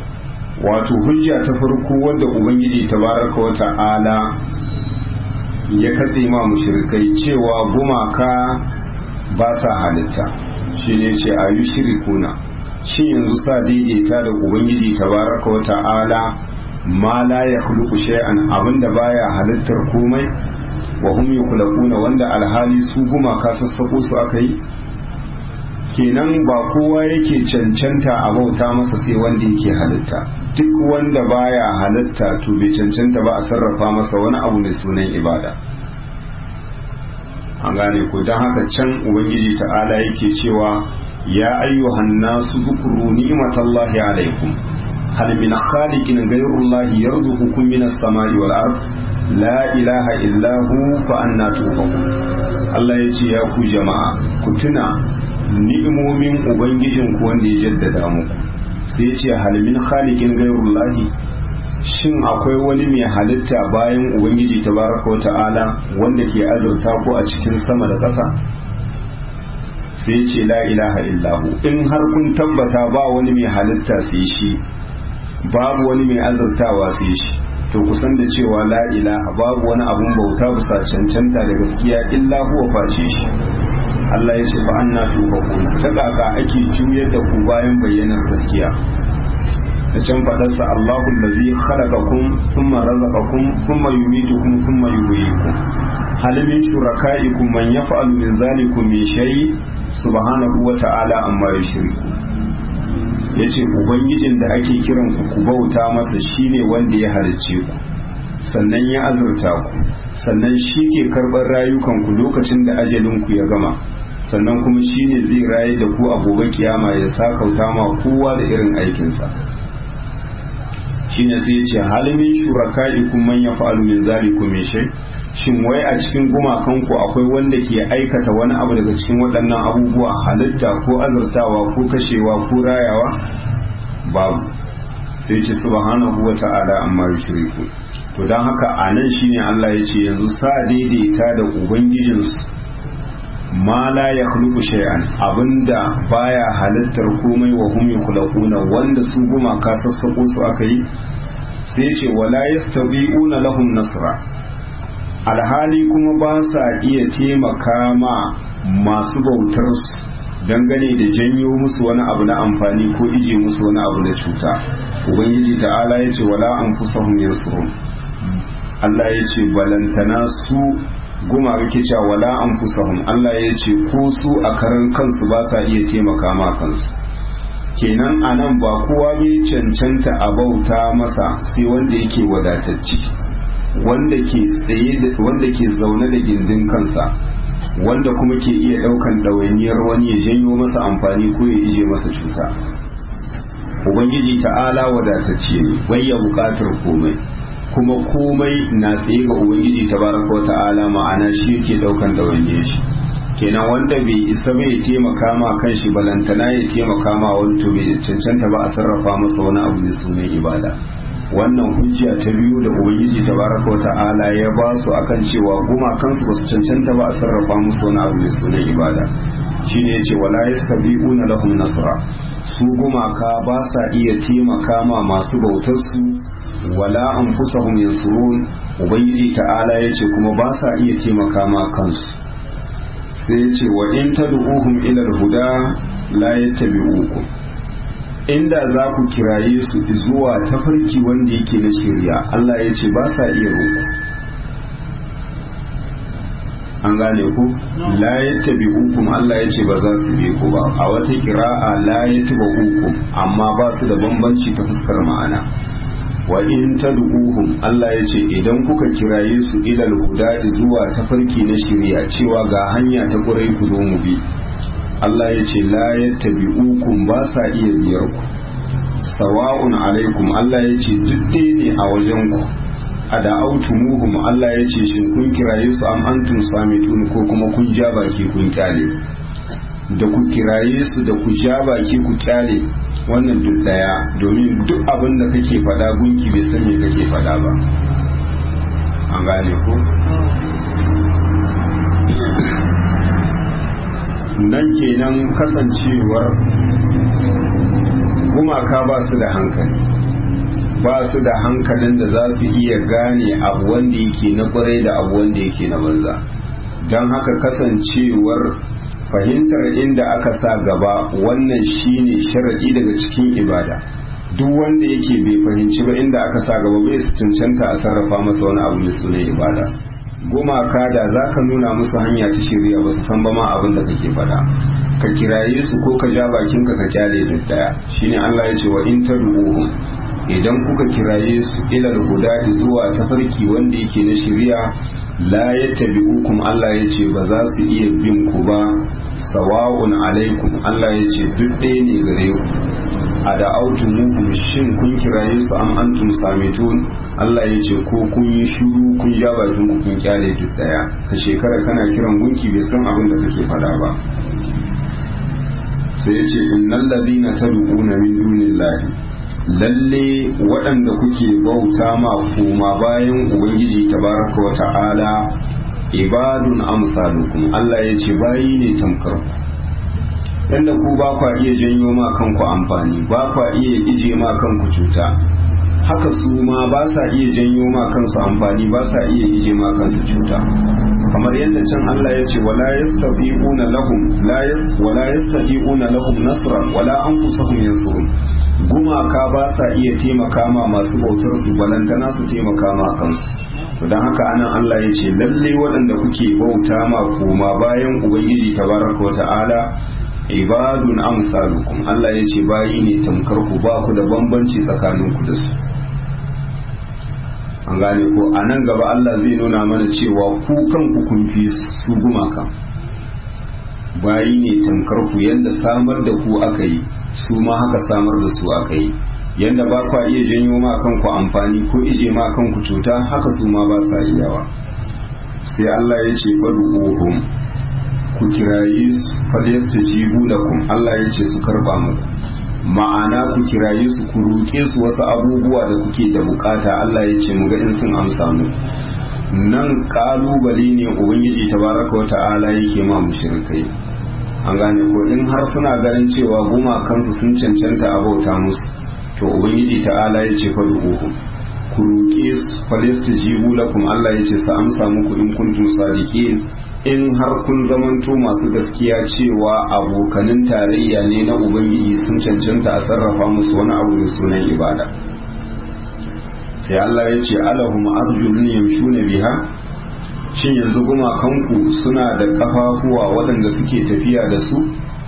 wato hujja ta farko wadda ubangiji tabaraka wa ta'ala ya katse ma mushrikai cewa gumaka ba sa halitta shi ne ce a yi shirikuna shi yanzu sa daidaita da ubangiji tabaraka wa ta'ala ma la ya khluqu shay'an abinda baya halittar komai wa hum yukhlaquna wanda alhali su gumaka sassako su aka yi kenan ba kowa yake cancanta a bauta masa sai wanda yake halitta duk wanda baya halitta to bai cancanta ba a sarrafa masa wani abu mai sunan ibada an gane ko don haka can ubangiji ta'ala yake cewa ya ayyuhan nasu zukuru ni'matallahi alaikum hal min khaliqin ghayrullahi yarzuqukum minas samai wal ard la ilaha illa hu fa anna tufakun Allah ya ce ya ku jama'a ku tuna ni'imomin ubangijin ku wanda ya jaddada muku sai ya ce hal min khaliqin ghayrullahi shin akwai wani mai halitta bayan ubangiji tabaraka wa ta'ala wanda ke azurta ko a cikin sama da ƙasa sai ce la ilaha illahu in har kun tabbata ba wani mai halitta sai shi babu wani mai azurtawa sai shi to kusan da cewa la ilaha babu wani abun bauta bisa cancanta da gaskiya illa huwa face shi Allah ya ce fa anna tufakun ta kaka ake juyar da ku bayan bayyanar gaskiya da can faɗarsa Allahu allazi khalaqakum thumma razaqakum thumma yumitukum thumma yuhyikum hal min shurakaikum man yaf'alu min zalikum min shay subhanahu wa ta'ala amma yushriku yace ubangijin da ake kiran ku ku bauta masa shine wanda ya halicce ku sannan ya azurta ku sannan shi ke karɓar rayukan ku lokacin da ajalin ku ya gama sannan kuma shine zai raye da ku a gobe kiyama ya sakauta ma kowa da irin aikinsa shine sai ya ce halimin shuraka'ikum man yaf'alu min zalikum min shay shin wai a cikin gumakan ku akwai wanda ke aikata wani abu daga cikin waɗannan abubuwa halitta ko azurtawa ko kashewa ko rayawa babu sai ce subhanahu wa ta'ala amma yushriku to dan haka anan shine Allah ya ce yanzu sa daidaita da ubangijinsu ma la ya khluqu shay'an abinda baya halittar komai wa hum yakhluquna wanda su guma ka sassako su aka yi sai ce wala yastabi'una lahum nasra alhali kuma ba sa iya taimaka ma masu bautar su dangane da janyo musu wani abu na amfani ko ije musu wani abu na cuta ubangiji ta'ala ya ce wala anfusahum yansurun Allah ya ce balantana su guma kake cewa wala an fusahum Allah ya ce ko su a karan kansu ba sa iya taimaka ma kansu kenan a nan ba kowa bai cancanta a bauta masa sai wanda yake wadatacci wanda ke tsaye wanda ke zaune da gindin kansa wanda kuma ke iya daukan ɗawainiyar wani ya janyo masa amfani ko ya ije masa cuta ubangiji ta'ala wadatacce ne bai ya bukatar komai kuma komai na tsaye ga ubangiji tabaraka wa ta'ala ma'ana shi yake daukan dawainiya shi kenan wanda bai isa bai taimaka ma kan shi balantana ya taimaka ma wani to bai cancanta ba a sarrafa masa wani abu da sunan ibada wannan hujja ta biyu da ubangiji tabaraka wa ta'ala ya ba su akan cewa gumakansu ba su cancanta ba a sarrafa musu wani abu da sunan ibada shine yace wala yastabi'una lahum nasra su gumaka ba sa iya taimaka ma masu bautar su wala an fusahum yansurun ubangiji ta'ala ya ce kuma ba sa iya taimaka ma kansu sai ya ce wa in tad'uhum ila huda la yattabi'ukum inda za ku kiraye su zuwa tafarki wanda yake na shirya Allah ya ce ba sa iya roƙo an gane ku la yattabi'ukum Allah ya ce ba za su bi ku ba a wata kira'a la yattabi'ukum amma ba su da bambanci ta fuskar ma'ana wa in tad'uhum Allah ya ce idan kuka kiraye su ilal huda zuwa tafarki na shirya cewa ga hanya ta kurai ku zo mu bi Allah ya ce la yattabi'ukum ba sa iya biyar ku sawa'un alaikum Allah ya ce duk ne a wajen ku a da'autumuhum Allah ya ce shin kun kiraye su am antum samitun ko kuma kun ja baki kun kyale da ku kiraye su da ku ja baki ku kyale wannan duk daya domin duk abin da kake faɗa gunki bai san me kake faɗa ba an gane ko nan kenan kasancewar gumaka ba su da hankali ba su da hankalin da za su iya gane abu wanda yake na kwarai da abu wanda yake na banza don haka kasancewar fahimtar inda aka sa gaba wannan shine sharaɗi daga cikin ibada duk wanda yake bai fahimci ba inda aka sa gaba bai su cancanta a sarrafa masa wani abu mai sunan ibada gumaka da za ka nuna musu hanya ta shirya ba su san ba ma abin da kake faɗa ka kiraye su ko ka ja bakinka ka kyale duk daya shine Allah ya ce wa in tad'uhum idan kuka kiraye su ilal huda zuwa tafarki wanda yake na shirya la yattabi'ukum Allah ya ce ba za su iya bin ku ba sawa'un alaikum Allah ya ce duk ɗaya ne gare ku a da autumuhum shin kun kiraye su am antum samitun Allah ya ce ko kun yi shuru kun ja bakin ku kun kyale duk daya ka shekara kana kiran gunki bai san abin da kake faɗa ba sai ya ce innal ladina tad'una min dunillahi lalle waɗanda kuke bauta ma koma bayan ubangiji tabaraka wa ta'ala ibadun amsalukum Allah ya ce bayi ne tamkar ku yadda ku ba kwa iya janyo ma kanku amfani ba kwa iya ije ma kanku cuta haka su ma ba sa iya janyo ma kansu amfani ba sa iya ije ma kansu cuta kamar yadda can Allah ya ce wala yastafi'una lahum la yas wala yastafi'una lahum nasran wala anfusuhum yansurun gumaka ba sa iya taimaka ma masu bautar su balantana su taimaka ma kansu don haka anan Allah ya ce lalle waɗanda kuke bauta ma koma bayan ubangiji tabaraka wa ta'ala ibadun amsalukum Allah ya ce bayi ne tamkar ku ba ku da bambanci tsakanin ku da su an gane ko a nan gaba Allah zai nuna mana cewa ku kanku kun fi su gumaka bayi ne tamkar ku yadda samar da ku aka yi su ma haka samar da su aka yi yadda ba kwa iya janyo ma kanku amfani ko ije ma kanku cuta haka su ma ba sa iyawa sai Allah ya ce fadu'uhum ku kiraye su falyastajibu lakum Allah ya ce su karba muku ma'ana ku kiraye su ku roƙe su wasu abubuwa da kuke da bukata Allah ya ce muga in sun amsa mu nan kalubale ne ubangiji tabaraka wa ta'ala yake ma mushrikai an gane ko in har suna ganin cewa goma kansu sun cancanta a bauta musu to ubangiji ta'ala ya ce fa duhu ku roƙe su falyastajibu lakum Allah ya ce sa amsa muku in kuntum sadiqin in har kun zamanto masu gaskiya cewa abokanin tarayya ne na ubangiji sun cancanta a sarrafa musu wani abu mai sunan ibada sai Allah ya ce alahum arjulun yamshuna biha shin yanzu gumakanku suna da kafafuwa waɗanda suke tafiya da su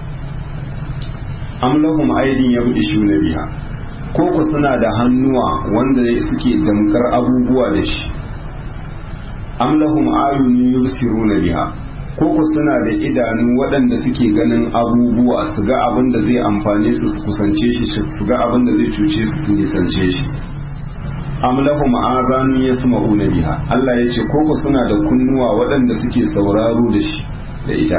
am lahum aidin yabdishuna biha ko ku suna da hannuwa wanda suke damkar abubuwa da shi am lahum ayunun yubsiruna biha ko ku suna da idanu waɗanda suke ganin abubuwa su ga abin da zai amfane su su kusance shi su ga abin da zai cuce su su nisance shi am lahum azanun yasma'una biha Allah ya ce ko ku suna da kunnuwa waɗanda suke sauraro da shi da ita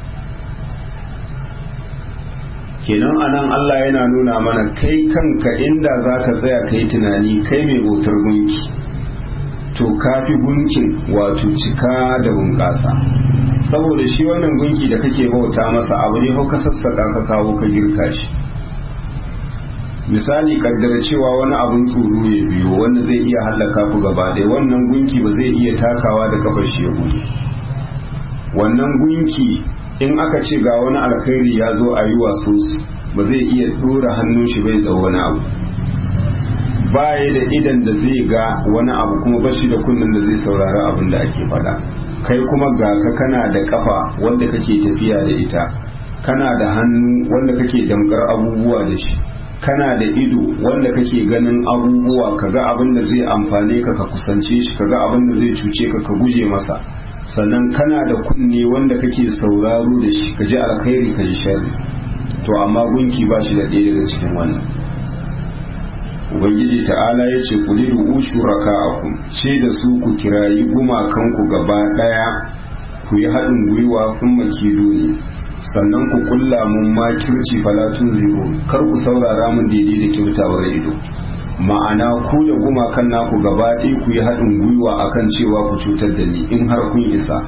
kenan anan Allah yana nuna mana kai kanka inda za ka tsaya kai tunani kai mai bautar gunki to kafi gunkin wato cika da bunƙasa saboda shi wannan gunki da kake bauta masa abu ne ka sassaƙa ka kawo ka girka shi misali kaddara cewa wani abun tsoro ya biyo wanda zai iya hallaka ku gaba ɗaya wannan gunki ba zai iya takawa da kafar shi ya gudu wannan gunki in aka ce ga wani alkhairi ya zo a yi wasu ba zai iya ɗora hannun shi bai da wani abu baya da idan da zai ga wani abu kuma bashi da kunnen da zai saurari abin da ake faɗa kai kuma ga ka kana da kafa wanda kake tafiya da ita kana da hannu wanda kake damkar abubuwa da shi kana da ido wanda kake ganin abubuwa kaga abin da zai amfane ka ka kusance shi kaga abin da zai cuce ka ka guje masa sannan kana da kunne wanda kake sauraro da shi ka ji alkhairi ka ji sharri to amma gunki ba shi da ɗaya daga cikin wannan ubangiji ta'ala ya ce ku lidu ushuraka akum ce da su ku kirayi gumakanku gaba ɗaya ku yi haɗin gwiwa kun makido ne sannan ku kulla mun makirci falatun zero kar ku saurara mun daidai da kyautawar ido ma'ana ku da gumakan naku gaba ɗaya ku yi haɗin gwiwa akan cewa ku cutar da ni in har kun isa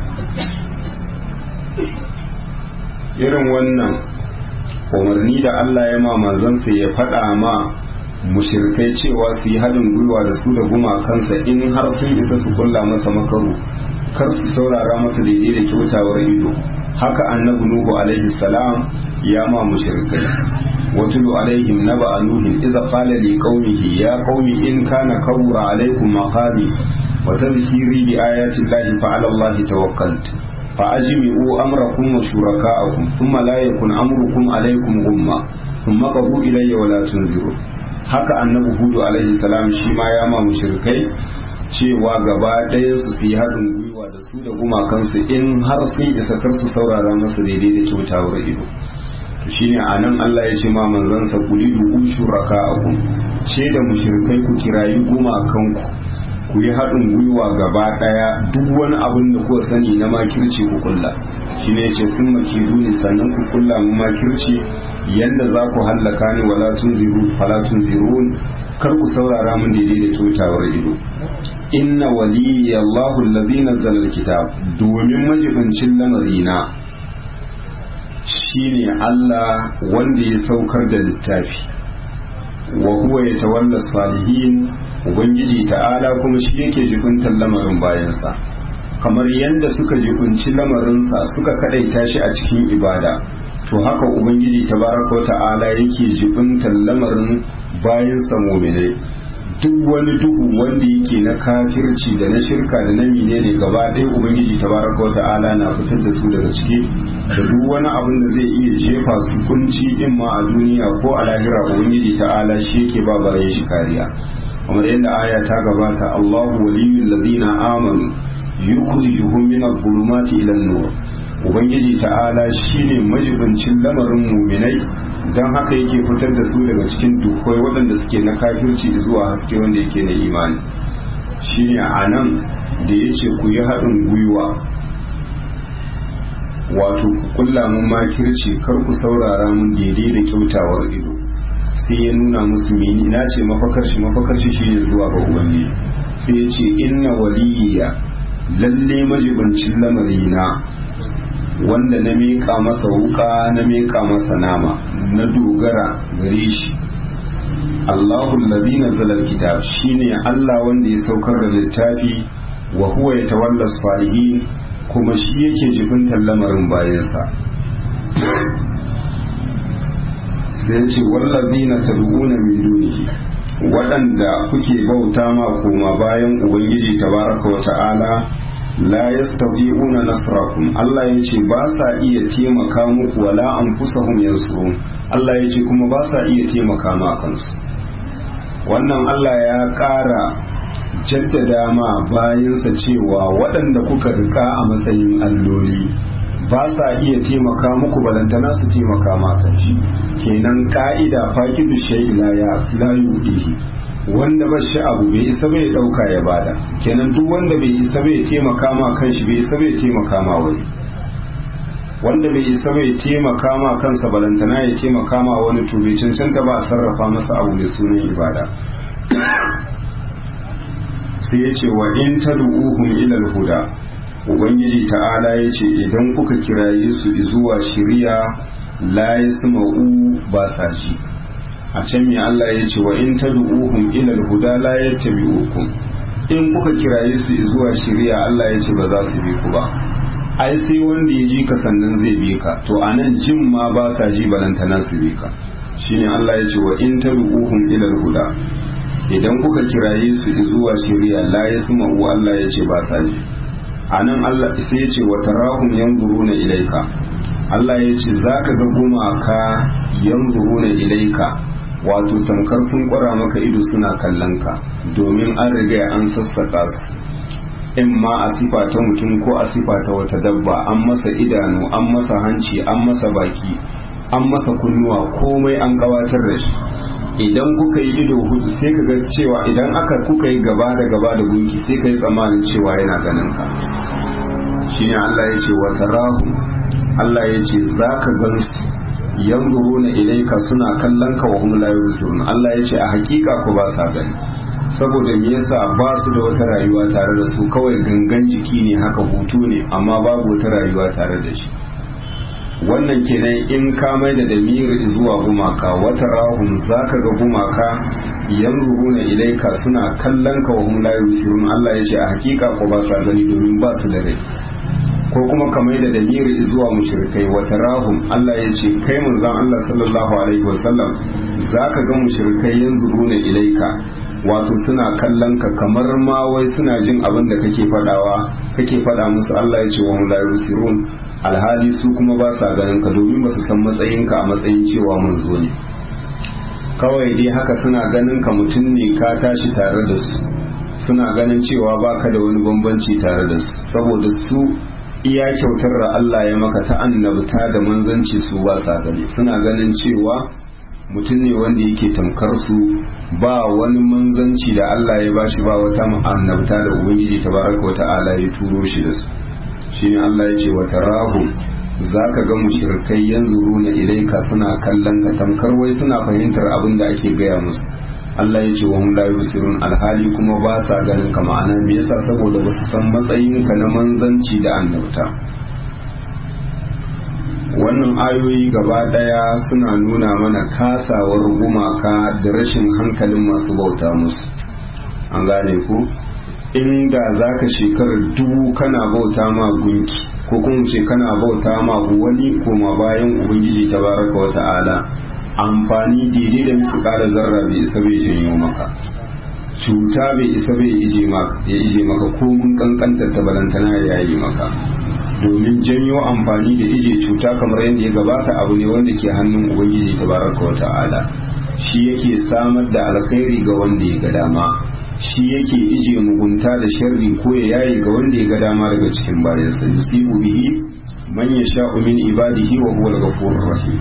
irin wannan umarni da Allah ya ma manzansa ya faɗa ma mushirkai cewa su yi haɗin gwiwa da su da gumakansa in har sun isa su kulla masa makaru kar su saurara masa daidai da kyautawar ido haka annabi nuhu alaihi salam ya ma mushirkai watulu alaihim naba nuhin idza qala li qaumihi ya qaumi in kana kawra alaikum maqami wa tadhkiri bi ayati llahi fa ala allahi tawakkaltu fa ajmi'u amrakum wa shuraka'akum thumma la yakun amrukum alaikum gumma thumma qadu ilayya wa la tunziru haka annabi hudu alaihi salam shi ma ya ma mushrikai cewa gaba ɗayan su su yi haɗin gwiwa da su da gumakansu in har sun isa kar su saurara masa daidai da kyautawar ido to shine anan Allah ya ce ma manzansa kuli du'u shuraka'akum ce da mushrikai ku kirayi gumakanku ku yi haɗin gwiwa gaba ɗaya duk wani abin da kuka sani na makirci ku kulla shine ya ce sun makiru ne sannan ku kulla mu makirci yanda za ku hallaka ni wala tunziru fala tunzirun kar ku saurara mun daidai da kyautawar ido inna waliyyi Allahu allazi nazzala alkitab domin majibincin lamarina shine Allah wanda ya saukar da littafi wa huwa yatawalla salihin ubangiji ta'ala kuma shi yake jibintar lamarin bayansa kamar yadda suka jibinci lamarinsa suka kadaita shi a cikin ibada to haka ubangiji tabaraka wa ta'ala yake jibintar lamarin bayansa muminai duk wani duhu wanda yake na kafirci da na shirka da na menene gaba ɗaya ubangiji tabaraka wa ta'ala na fitar da su daga ciki da duk wani abin da zai iya jefa su kunci in ma a duniya ko a lahira ubangiji ta'ala shi yake ba bayan shi kariya kamar yadda aya ta gabata Allahu waliyul ladina amanu yukhrijuhum min adh-dhulumati ila an-nur ubangiji ta'ala shine majibincin lamarin muminai don haka yake fitar da su daga cikin dukwai waɗanda suke na kafirci zuwa haske wanda yake na imani shine a nan da ya ce ku yi haɗin gwiwa wato ku kulla mun makirci kar ku saurara mun daidai da kyautawar ido sai ya nuna musu mini na ce mafakar shi mafakar shi shine zuwa ga ubangiji sai ya ce inna waliyya lalle majibincin lamarina wanda na miƙa masa wuka na miƙa masa nama na dogara gare shi Allahu allazi nazzala alkitab shine Allah wanda ya saukar da littafi wa huwa yatawalla salihin kuma shi yake jibintar lamarin bayansa sai ya ce wallazina tad'una min dunihi waɗanda kuke bauta ma koma bayan ubangiji tabaraka wa ta'ala la yastawi'una nasrakum Allah ya ce ba sa iya taimaka muku wala anfusahum yansurun Allah ya ce kuma ba sa iya taimaka ma kansu wannan Allah ya ƙara jaddada ma bayansa cewa waɗanda kuka rika a matsayin alloli ba sa iya taimaka muku balantana su taimaka ma kanshi kenan ka'ida fakidu shay'i la ya la yudihi wanda ba shi abu bai isa bai dauka ya bada kenan duk wanda bai isa bai taimaka ma kanshi bai isa bai taimaka ma wani wanda bai isa bai taimaka ma kansa balantana ya taimaka ma wani to bai cancanta ba a sarrafa masa abu mai sunan ibada sai ya ce wa in tad'uhum ila al-huda ubangiji ta'ala ya ce idan kuka kiraye su zuwa shiriya la yasma'u ba sa ji a can mai Allah ya ce wa in tad'uhum ila al-huda la yattabi'ukum in kuka kiraye su zuwa shiriya Allah ya ce ba za su bi ku ba ai sai wanda ya ji ka sannan zai bi ka to anan jin ma ba sa ji balantana su bi ka shine Allah ya ce wa in tad'uhum ila al-huda idan kuka kiraye su zuwa shiriya la yasma'u Allah ya ce ba sa ji anan Allah sai ya ce wa tarahum yanzuruna ilaika Allah ya ce zaka ga gumaka yanzuruna ilaika wato tamkar sun kwara maka ido suna kallon ka domin an riga an sassaka su in ma a sifa ta mutum ko a sifa ta wata dabba an masa idanu an masa hanci an masa baki an masa kunnuwa komai an gabatar da shi idan kuka yi ido hudu sai ka ga cewa idan aka kuka yi gaba da gaba da gunki sai ka yi tsammanin cewa yana ganin ka shine Allah ya ce wata rahu Allah ya ce za ka gan su yanzuruna ilaika suna kallon ka wa hum la yubsirun Allah ya ce a hakika ku ba sa gani saboda me yasa ba su da wata rayuwa tare da su kawai gangan jiki ne haka hutu ne amma babu wata rayuwa tare da shi wannan kenan in ka mai da damir zuwa gumaka wata rahun zaka ga gumaka yanzuruna ilaika suna kallon ka wa hum la yusirun Allah ya ce a hakika ko ba sa gani domin ba su da rai ko kuma ka mai da damiri zuwa mushrikai wata rahum Allah ya ce kai manzon Allah sallallahu alaihi wasallam zaka ga mushrikai yanzuruna ilaika wato suna kallon ka kamar ma wai suna jin abin da kake fadawa kake fada musu Allah ya ce wa hum la yusirun alhali su kuma ba sa ganin ka domin ba su san matsayinka a matsayin cewa manzo ne kawai dai haka suna ganin ka mutum ne ka tashi tare da su suna ganin cewa baka da wani bambanci tare da su saboda su iya kyautar da Allah ya maka ta annabta da manzanci su ba sa gani suna ganin cewa mutum ne wanda yake tamkar su ba wani manzanci da Allah ya bashi ba wata annabta da ubangiji tabaraka wa ta'ala ya turo shi da su shine Allah ya ce wa tarahu zaka ga mushrikai yanzuruna ilaika suna kallon ka tamkar wai suna fahimtar abin da ake gaya musu Allah ya ce wa hum la yusirun alhali kuma ba sa ganin ka ma'ana me yasa saboda ba su san matsayin ka na manzanci da annabta wannan ayoyi gaba daya suna nuna mana kasawar gumaka da rashin hankalin masu bauta musu an gane ku inda za ka shekarar dubu kana bauta ma gunki ko kuma ce kana bauta ma wani koma bayan ubangiji ta baraka wa ta'ala amfani daidai da musu kara zarra bai isa bai janyo maka cuta bai isa bai ije maka ya ije maka ko mun kankanta ta balantana ya yi maka domin janyo amfani da ije cuta kamar yadda ya gabata abu ne wanda ke hannun ubangiji ta baraka wa ta'ala shi yake samar da alkhairi ga wanda ya ga dama shi yake ije mugunta da sharri ko ya yayi ga wanda ya ga dama daga cikin bayansa yusibu bihi man yasha'u min ibadihi wa huwa al-ghafurur rahim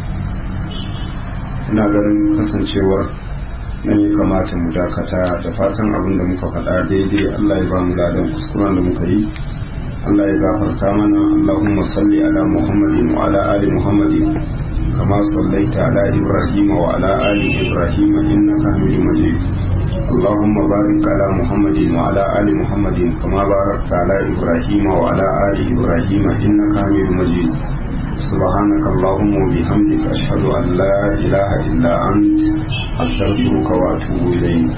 ina ganin kasancewar nan ya kamata mu dakata da fatan abin da muka faɗa daidai Allah ya ba mu ladan kuskuren da muka yi Allah ya gafarta mana Allahumma salli ala Muhammadin wa ala ali Muhammadin kama sallaita ala Ibrahim wa ala ali Ibrahim innaka Hamidum Majid اللهم بارك على محمد وعلى آل محمد كما باركت على إبراهيم وعلى آل إبراهيم إنك حميد مجيد سبحانك اللهم وبحمدك أشهد أن لا إله إلا أنت أستغفرك وأتوب إليك